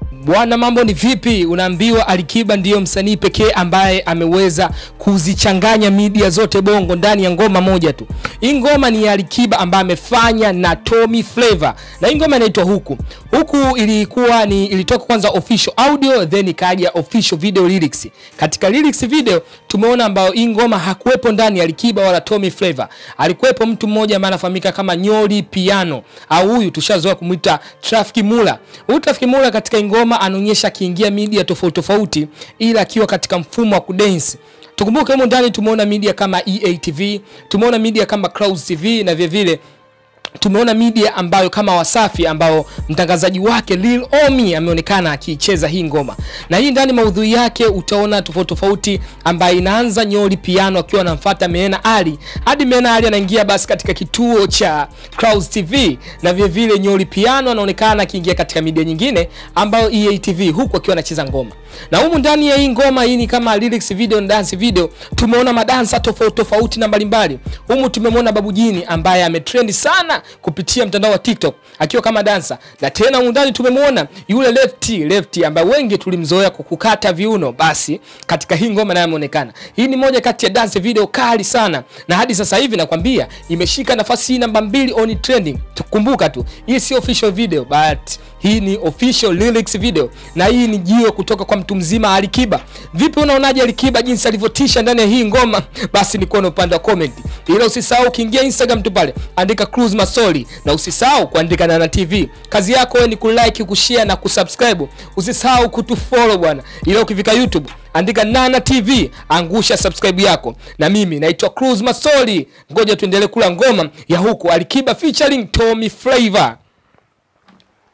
Bwana, mambo ni vipi? Unaambiwa Alikiba ndiyo msanii pekee ambaye ameweza kuzichanganya media zote bongo ndani ya ngoma moja tu. Hii ngoma ni ya Alikiba ambaye amefanya na Tommy Flavor, na hii ngoma inaitwa huku huku. Ilikuwa ni ilitoka kwanza official audio, then ikaja official video lyrics. Katika lyrics video tumeona ambayo hii ngoma hakuwepo ndani ya Alikiba wala Tommy Flavor, alikuwepo mtu mmoja ambaye anafahamika kama Nyoli Piano, au huyu tushazoea kumwita Traffic Mula. Huyu Traffic Mula katika hii ngoma anaonyesha akiingia media tofauti tofauti, ila akiwa katika mfumo wa kudance. Tukumbuke humo ndani tumeona media kama EATV, tumeona media kama Clouds TV na vile vile tumeona media ambayo kama Wasafi ambao mtangazaji wake Lil Omi ameonekana akiicheza hii ngoma, na hii ndani maudhui yake utaona tofauti tofauti, ambayo inaanza Nyoli Piano akiwa anamfuata Meena Ali hadi Meena Ali anaingia basi katika kituo cha Clouds TV, na vile vile Nyoli Piano anaonekana akiingia katika media nyingine ambayo EATV, huku akiwa anacheza ngoma. Na humu ndani ya hii ngoma hii ni kama lyrics video na dance video, tumeona madansa tofauti tofauti na mbalimbali. Humu tumemwona Babu Jini ambaye ametrend sana kupitia mtandao wa TikTok akiwa kama dansa, na tena humu ndani tumemwona yule Lefty Lefty ambaye wengi tulimzoea kwa kukata viuno, basi katika hii ngoma naye ameonekana. Hii ni moja kati ya dance video kali sana, na hadi sasa hivi nakwambia imeshika nafasi hii namba mbili on trending. Tukumbuka tu hii si official video but hii ni official lyrics video, na hii ni jio kutoka kwa mtu mzima Alikiba. Vipi, unaonaje Alikiba jinsi alivyotisha ndani ya hii ngoma? Basi ni kuona upande wa comment, ila usisahau ukiingia Instagram tu pale andika Cruise Masoli, na usisahau kuandika Nana TV. Kazi yako wewe ni kulike, kushare na kusubscribe. Usisahau kutufollow bwana, ila ukifika YouTube andika Nana TV, angusha subscribe yako. Na mimi naitwa Cruise Masoli, ngoja tuendelee kula ngoma ya huku Alikiba featuring Tommy Flavor.